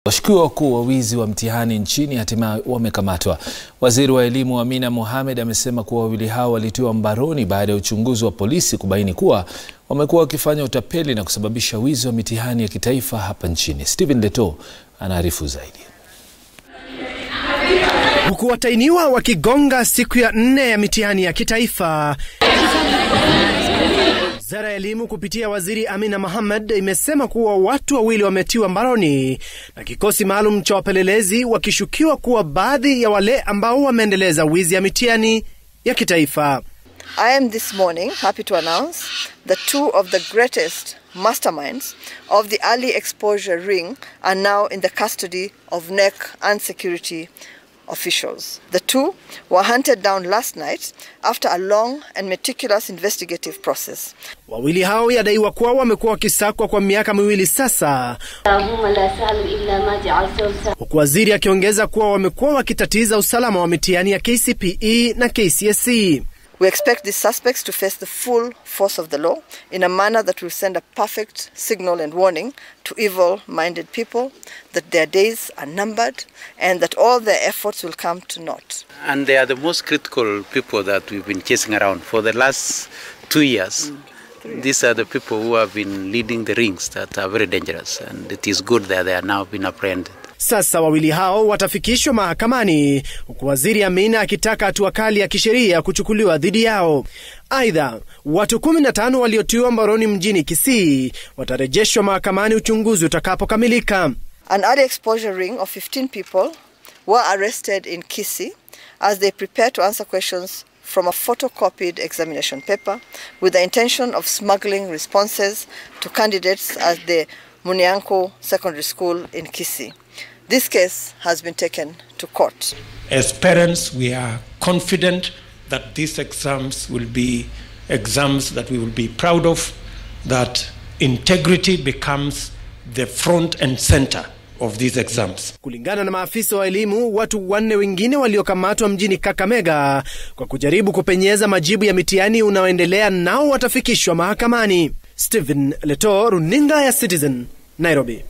Washukiwa wakuu wa wizi wa mtihani nchini hatimaye wamekamatwa. Waziri wa elimu Amina Mohamed amesema kuwa wawili hao walitiwa mbaroni baada ya uchunguzi wa polisi kubaini kuwa wamekuwa wakifanya utapeli na kusababisha wizi wa mitihani ya kitaifa hapa nchini. Stephen Leto anaarifu zaidi. Huku watainiwa wakigonga siku ya nne ya mitihani ya kitaifa, Wizara ya elimu kupitia waziri Amina Mohamed imesema kuwa watu wawili wametiwa mbaroni na kikosi maalum cha wapelelezi wakishukiwa kuwa baadhi ya wale ambao wameendeleza wizi ya mitihani ya kitaifa. I am this morning happy to announce that two of the greatest masterminds of the early exposure ring are now in the custody of NEC and security officials. The two were hunted down last night after a long and meticulous investigative process. Wawili hao yadaiwa kuwa wamekuwa wakisakwa kwa miaka miwili sasa, huku waziri akiongeza kuwa wamekuwa wakitatiza usalama wa mitihani ya KCPE na KCSE. We expect these suspects to face the full force of the law in a manner that will send a perfect signal and warning to evil-minded people that their days are numbered and that all their efforts will come to naught. And they are the most critical people that we've been chasing around for the last two years. These are the people who have been leading the rings that are very dangerous and it is good that they are now being apprehended. Sasa wawili hao watafikishwa mahakamani huku waziri Amina akitaka hatua kali ya kisheria kuchukuliwa dhidi yao. Aidha, watu 15 waliotiwa mbaroni mjini Kisii watarejeshwa mahakamani uchunguzi utakapokamilika. An early exposure ring of 15 people were arrested in Kisii as they prepare to answer questions from a photocopied examination paper with the intention of smuggling responses to candidates at the Munianko Secondary School in Kisii. This case has been taken to court. As parents, we are confident that these exams will be exams that we will be proud of, that integrity becomes the front and center of these exams. Kulingana na maafisa wa elimu, watu wanne wengine waliokamatwa mjini Kakamega kwa kujaribu kupenyeza majibu ya mitihani unaoendelea nao watafikishwa mahakamani. Stephen Leto, runinga ya Citizen, Nairobi.